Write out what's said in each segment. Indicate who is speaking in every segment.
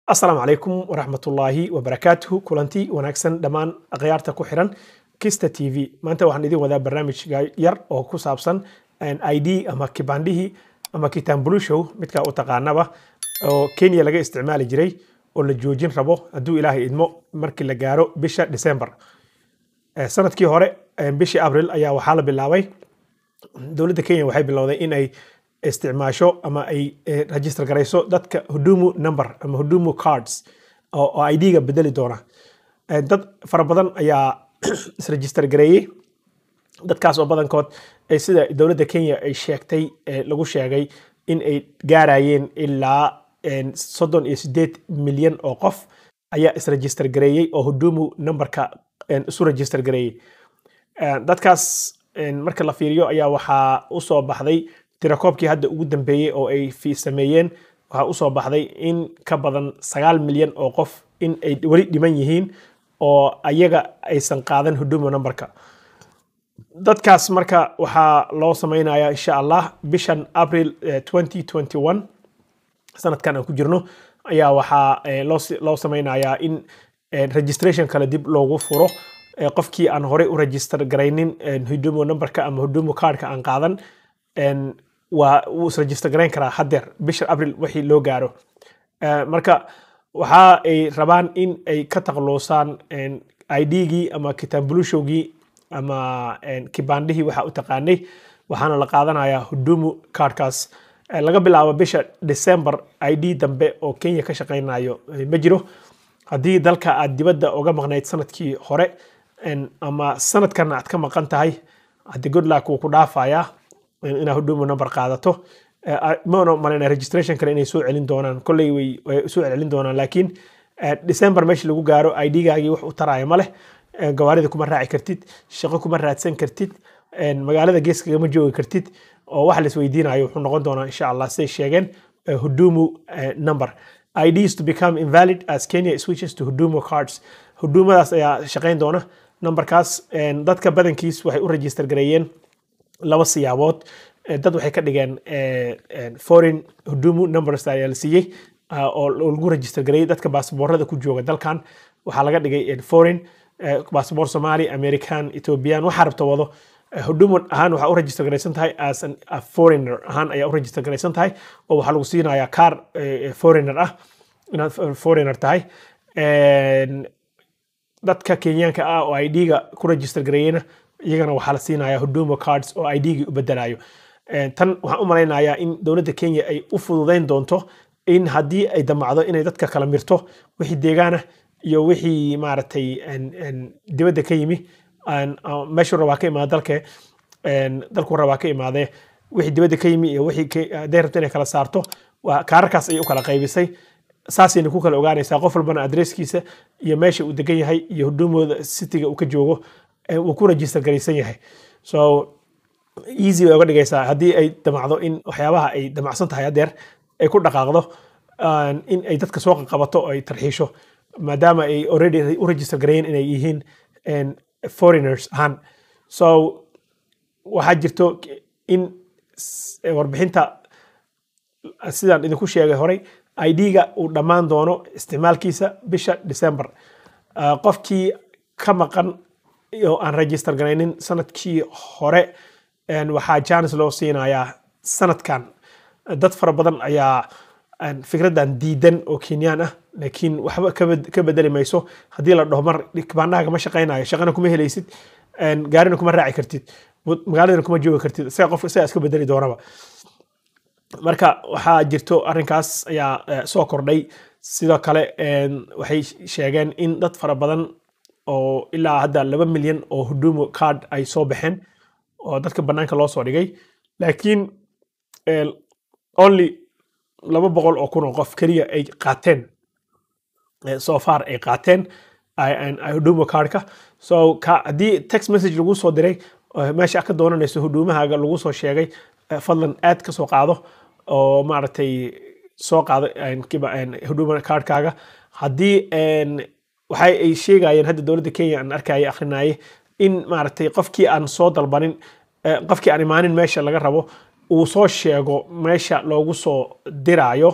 Speaker 1: asalaamu calaykum waraxmatullaahi wabarakaatuhu kulanti wanaagsan dhammaan akhyaarta ku xiran kista t v maanta waxaan idin wadaa barnaamij yar oo ku saabsan id ama kibandhihii ama kitambulishow midkaa u taqaanaba oo kenya laga isticmaali jiray oo la joojin rabo hadduu ilaahay idmo markii la gaaro bisha december sanadkii hore bishii abril ayaa waxaa la bilaabay dowladda kenya waxay bilowday in ay isticmaasho ama ay register garayso dadka hudumu number ama hudumu cards oo id-ga bedeli doona dad fara badan ayaa isregister gareeyey dadkaas oo badankood sida dowladda kenya ay sheegtay lagu sheegay in ay gaarayeen ilaa soddon iyo sideed milyan oo qof ayaa isregister gareeyey oo hudumu numberka isu register gareeyey dadkaas marka la fiiriyo ayaa waxaa usoo baxday tirakoobkii hadda ugu dambeeyey oo ay sameeyeen waxaa usoo baxday in ka badan sagaal milyan oo qof in ay weli dhiman yihiin oo ayaga aysan qaadan hudumo numberka dadkaas marka waxaa loo sameynaya insha allah bishan april sanadkan aan ku jirno ayaa waxaa loo sameynayaa in registration kale dib loogu furo qofkii aan horey u register garaynin hudumo numberka ama hudumo cardka aan qaadan waa wuu isregister garayn karaa haddeer bisha abril wixii loo gaaro marka waxa ay rabaan in ay ka taqluusaan id-gii ama kitambulishowgii ama kibandhihii waxa u taqaanay waxaana la qaadanayaa hudumu cardkaas laga bilaabo bisha december id dambe oo kenya ka shaqaynayo ma jiro haddii dalka aad dibadda uga maqnayd sanadkii hore ama sanadkan aad ka maqan tahay haddii goodluck wuu ku dhaafayaa inaa hudumo number qaadato mana maleyna registration kale inay soo celin doonaan kolley way soo celin doonaan laakiin december meesha lagu gaaro id-gaagii wax u taraya ma leh gawaarida kuma raaci kartid shaqo kuma raadsan kartid magaalada geeskagama joogi kartid oo waxa la isweydiinayo wuxuu noqon doonaa insha allah siday sheegeen hudumu number IDs to become invalid as Kenya switches to Hudumo cards. Hudumadaas ayaa shaqayn doona. Numberkaas dadka badankiis waxay u register gareeyeen laba siyaabood. Dad waxay ka dhigeen foreign Hudumo numbers ayaa la siiyey oo lagu register gareeyey dadka baasboorada ku jooga dalkan. Waxaa laga dhigay foreign baasboor Somali, American, Ethiopian, waxa rabta wado. hudumo ahaan waxaa u register garaysan tahay as a foreigner ahaan ayaa u register garaysan tahay oo waxaa lagu siinayaa car foreigner ah inaad foreigner tahay dadka kenyaanka ah oo id-ga ku register gareeyena iyagana waxaa la siinayaa hudumo cards oo id-gi u bedelayo tan waxaan u malaynayaa in dowladda kenya ay u fududeyn doonto in haddii ay damacdo inay dadka kala mirto wixii deegaana iyo wixii maaragtay dibadda ka yimi meeshuu rabaa ka imaada dalke dalku rabaa ka imaadee wixii dibadda ka yimi iyo wixii hadday rabto inay kala saarto waa kaararkaas ayay u kala qaybisay saasayna ku kala ogaanaysaa qof walbana adresskiisa iyo meesha uu degan yahay iyo hudumooda citiga uu ka joogo wuu ku register garaysan yahay so easy bay uga dhigaysaa haddii ay damacdo in waxyaabaha ay damacsan tahay haddeer ay ku dhaqaaqdo in ay dadka soo qabato oo ay tarxiisho maadaama ay already u register gareeyeen inay yihiin foreigners ahaan so waxaa jirto in warbixinta sidaan idinku sheegay horey id-ga uu dhammaan doono isticmaalkiisa bisha december qofkii ka maqan oo aan register garaynin sanadkii hore waxaa janis loo siinayaa sanadkan dad fara badan ayaa fikraddan diidan oo kenyaan ah laakiin waxba ka bedeli mayso haddii la dhaho mar kibaandhaha kama shaqaynayo shaqana kuma helaysid gaarina kuma raaci kartid magaaladana kuma joogi kartid isaga qof isaga iska bedeli doonaba marka waxaa jirto arrinkaas ayaa soo kordhay sidoo kale waxay sheegeen in dad fara badan oo ilaa hadda laba milyan oo hudumo card ay soo baxeen oo dadka bannaanka loo soo dhigay laakiin only laba boqol oo kun oo qof keliya ay qaateen so far ay qaateen hudumo cardka so haddii text message lagu soo diray meesha ka doonanayso hudumahaaga lagu soo sheegay fadlan aad ka soo qaado oo maaragtay soo qaado huduma cardkaaga haddii waxay ay sheegayeen hadda dowladda kenya aan arkaya akhrinaye in maaragtay qofkii aan soo dalbanin qofkii aan imaanin meesha laga rabo uu soo sheego meesha loogu soo diraayo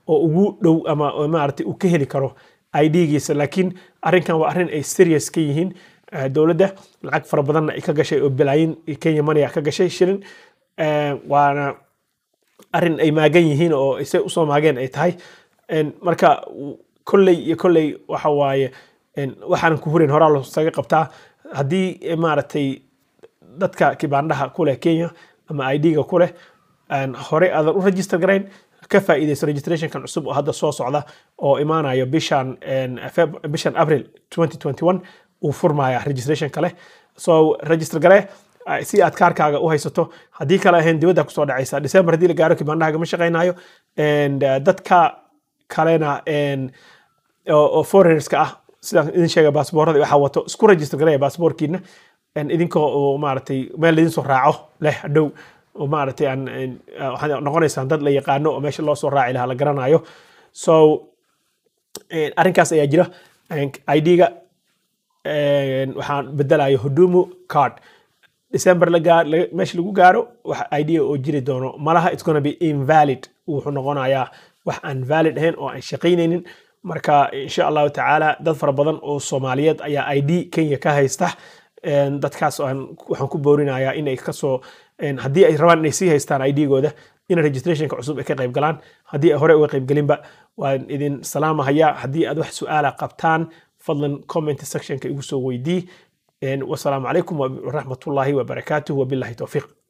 Speaker 1: oo ugu dhow ama oo maaragtay uu ka heli karo ID-giisa laakiin arrinkan waa arrin ay serious ka yihiin eh, dowladda lacag fara badanna ay ka gashay oo bilaayin Kenya money ah ka gashay shilin Eh, waana arrin ay maagan yihiin oo isay usoo maageen ay tahay En, marka w- kolley iyo kolley waxa waaye en, waxaanan ku hurin horaa loosaga qabtaa haddii eh, maaragtay dadka kibaandhaha ku leh Kenya ama ID-ga ku leh aan hore aadan u register garayn ka faa'iidayso registrationkan cusub oo hadda soo socda oo imaanayo bishan en, Feb- bishan April 2021 uu furmaya registration kale so register gare ah, si aad kaarkaaga u haysato haddii kale ahayn dibadda kusoo dhacaysa December haddii la gaaro kibaandhahaaga ma shaqaynayo and uh, dadka kalena en, oo oo foreigners-ka ah sidaan idin sheegay baasaboorada waxaa wato isku register gareeya baasaboorkiina en, idinkoo oo maaragtay meel idin soo raaco leh hadhow oo maaragtay aan en, ah, waxaad noqonaysaan dad la yaqaano oo meesha loo soo raaci lahaa la garanayo so en, arrinkaas ayaa jira En, ID-ga en, waxaan bedelayo hudumu card december la gaar la- meesha lagu gaaro wax idea oo jiri doono malaha it's gonna be invalid wuxuu noqonayaa wax aan valid ahayn oo aan shaqaynaynin marka insha allahu tacaala dad fara badan oo soomaaliyeed ayaa id kenya ka haysta En, dadkaas aan- waxaan ku boorinayaa inay kasoo en, haddii ay rabaan inay sii haystaan id-gooda in registrationka cusub ay ka qayb galaan haddii ay hore uga qayb gelinba waan idin salaamahaya haddii aad wax su-aala qabtaan fadlan comment sectionka igu soo weydii En, wasalaamu calaykum waraxmatullaahi wabarakaatuh wabillahi towfiiq